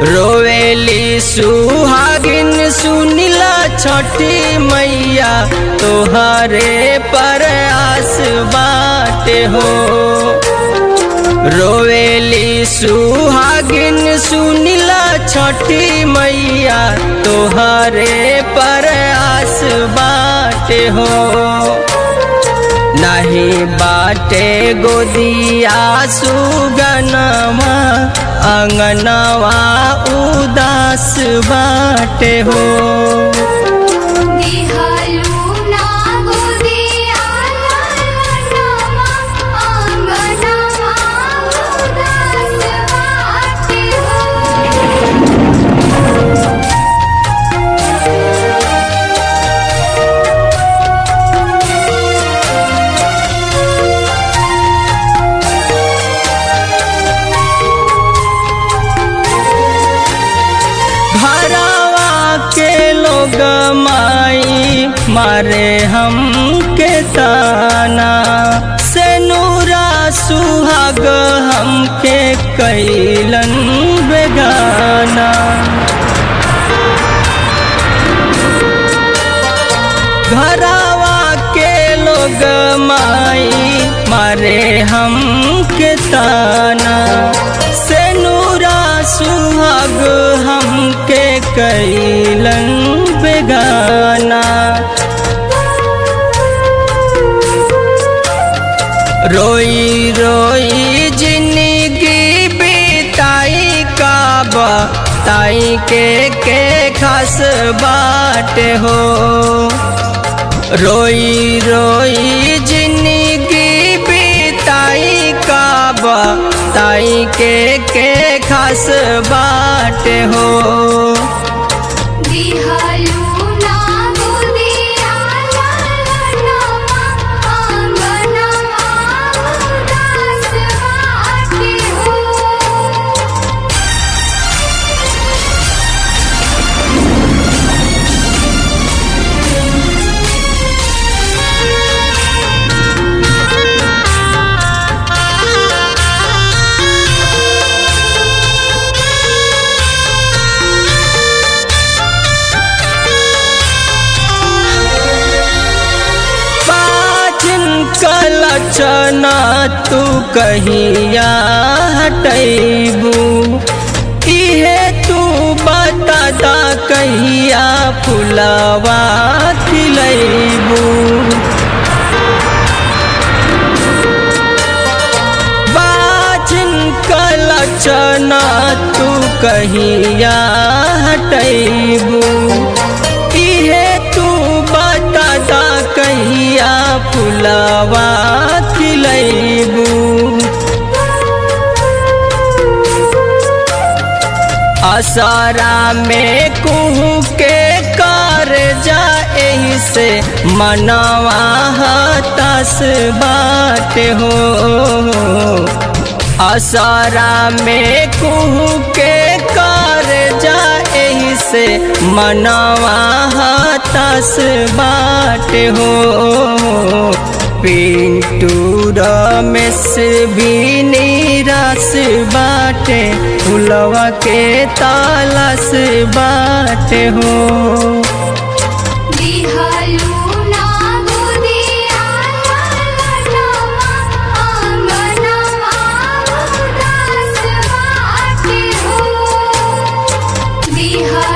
रोवेली सुहागिन सुनिला छठी मैया तोहरे पर आस बाटे हो रोवेली सुहागिन सुनिला छठी मैया तोहरे पर आस बाटे हो नहीं बाटे गोदिया सुगनवा अंगनवा उदास बाटे हो दिहालू ना गोदिया लालनमा अंगनमा उदास बाटे हो घरवा के लोग माई मारे हम के ताना से नूरा सुहाग हमके कैलन बेगाना घरवा के लोग माई मारे हम के ताना से नूरा सुहाग हमके कैलन बेगाना रोई रोई जिंदगी बिताई काबा ताई के के खास बाट हो रोई रोई जिंदगी बिताई काबा ताई के के खास बाट हो दिहालू ना गोदिया लालनमा अंगनमा उदास बाटे हो पाचन कलचना तू कहिया हटैबू इहे तू बता दा कहिया फुलवा खिलैबू बाचन कलचना तू कहिया हटैबू इहे तू बता दा कहिया फुलवा खिलैबू असरा में कुहू के कर जा एही से मनवा हतास बाट हो असरा में कुहू के कर जा एही से मनवा हतास बाट हो पिंटू रमेश भी निराश बाटे फुलवा के तालाश बाटे हो दिहालू ना गोदिया लालनमा अंगनमा उदास बाटे हो दिहालू